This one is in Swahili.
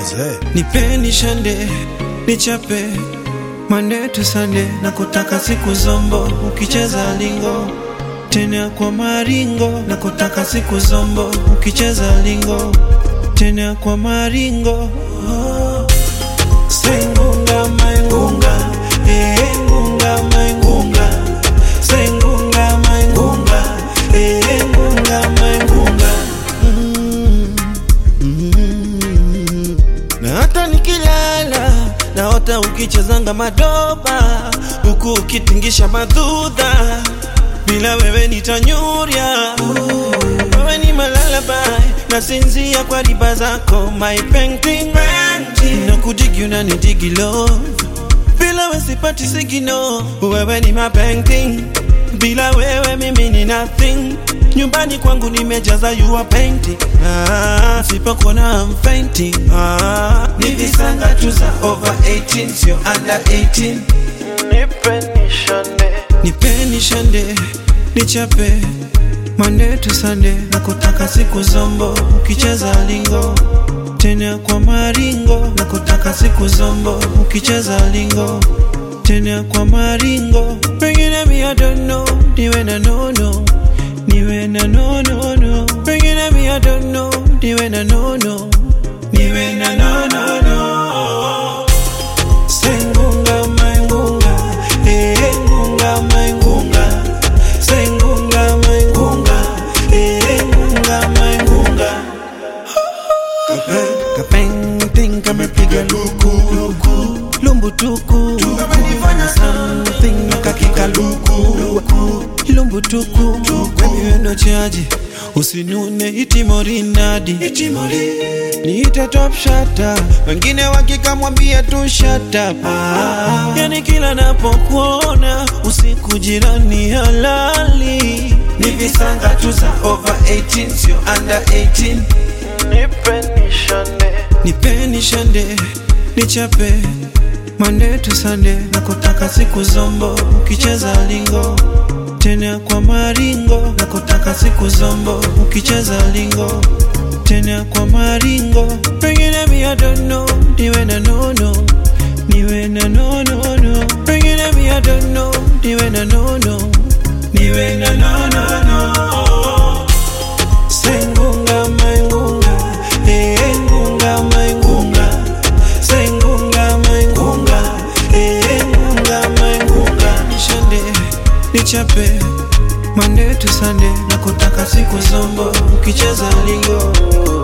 nipeni shande nichape Monday to Sunday na kutaka siku zombo ukicheza lingo tena kwa maringo na kutaka siku zombo ukicheza lingo tena kwa maringo oh. Sengunga maingunga eh ngunga maingunga Sengunga maingunga eh ngunga maingunga mm, mm. Na hata nikilala naota ukichezanga madoba huku ukitingisha madhudha bila wewe nitanyurya wewe ni malalabai nasinzia kwa riba zako my painting na kudigi unanidigi love bila wewe sipati sigino wewe ni my painting bila wewe mimi ni nothing nyumbani kwangu nimejaza you are painting ah, sipokuona I'm fainting ah, ni visanga tu za over 18 sio under 18 Nipeni shande nipeni shande nichape Monday to Sunday na kutaka siku zombo ukicheza lingo tena kwa maringo na kutaka siku zombo ukicheza lingo tena kwa maringo pengine mi I don't know niwe na nono niwe na nono no pengine mi I don't know niwe na nono niwe na nono no Sengunga maingunga, eh ngunga maingunga. Sengunga maingunga, eh ngunga maingunga. Kapeng kamepiga luku luku lumbu tuku Kamenifanya something kakika luku luku lumbu tuku baby wendo chaji usinune itimorinadi niite top shata wengine wakikamwambia tu shut up ah. yani kila napokuona usiku jirani halali ni visanga tu za over 18 sio under 18 Nipeni shande nipeni shande nichape Monday to Sunday na kutaka siku zombo ukicheza lingo tena kwa maringo na kutaka siku zombo ukicheza lingo tena kwa maringo pengine mi I don't know niwe na nono niwe na nono no pengine mi I don't know niwe na nono niwe na nono no Sengunga maingunga, eh ngunga maingunga. Sengunga maingunga, eh ngunga maingunga. Nishande, nichape, Monday to Sunday, na kutaka siku zombo, ukicheza lingo.